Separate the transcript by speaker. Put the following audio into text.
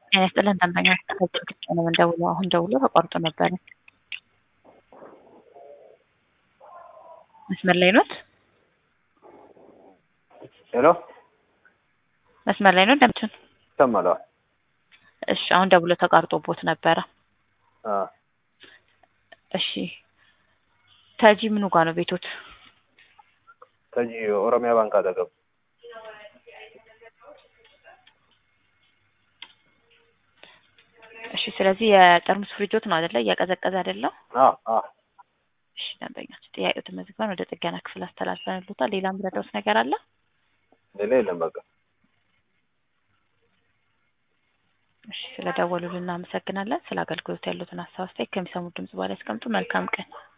Speaker 1: ጤና ይስጥልን ደንበኛ ከጭቅጭቅ ነው የምንደውለው። አሁን ደውሎ ተቋርጦ ነበረ። መስመር ላይ ኖት?
Speaker 2: ሄሎ
Speaker 1: መስመር ላይ ነው ደምችን?
Speaker 2: ይሰማለዋል?
Speaker 1: እሺ አሁን ደውሎ ተቋርጦቦት ነበረ።
Speaker 2: አ
Speaker 1: እሺ ተጂ ምኑ ጋር ነው ቤቶት?
Speaker 2: ከዚህ ኦሮሚያ ባንክ አጠገብ
Speaker 1: እሺ ስለዚህ የጠርሙስ ፍሪጆት ነው አይደለ? እያቀዘቀዘ አይደለም?
Speaker 2: አ አ
Speaker 1: እሺ ደንበኛች ጥያቄው ተመዝግበን ወደ ጥገና ክፍል አስተላልፈንልዎታል። ሌላ ምረዳውስ ነገር አለ?
Speaker 2: ሌላ የለም በቃ
Speaker 1: እሺ ስለደወሉልን እናመሰግናለን። ስለ አገልግሎት ያሉትን ሀሳብ አስተያየት ከሚሰሙት ድምጽ በኋላ ያስቀምጡ። መልካም ቀን